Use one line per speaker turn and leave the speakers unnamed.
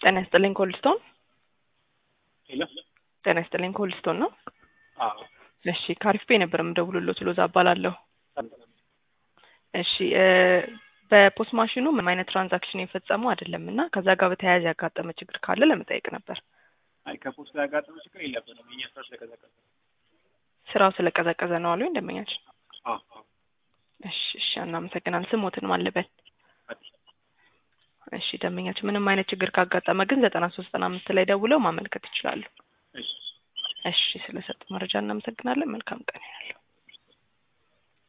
ጤና ይስጥልኝ ኮልስቶን።
ሄሎ
ጤና ይስጥልኝ ኮልስቶን ነው።
አዎ
እሺ ካሪፍ ፔ ነበር የምደውልሎት ሎዛ እባላለሁ። እሺ እ በፖስት ማሽኑ ምንም አይነት ትራንዛክሽን የፈጸሙ አይደለም እና ከዛ ጋር በተያያዘ ያጋጠመ ችግር ካለ ለመጠየቅ ነበር።
አይ ከፖስት ጋር ያጋጠመ ችግር የለብንም። የኛ ስራ ስለቀዘቀዘ
ስራው ስለቀዘቀዘ ነው አሉኝ ደንበኛችን።
አዎ አዎ
እሺ እሺ እናመሰግናለን። ስሞትን ማለበል
አዲስ
እሺ ደንበኛችን ምንም አይነት ችግር ካጋጠመ ግን ዘጠና ሶስት ዘጠና አምስት ላይ ደውለው ማመልከት ይችላሉ።
እሺ
እሺ ስለሰጡ መረጃ እናመሰግናለን። መልካም ቀን ያለው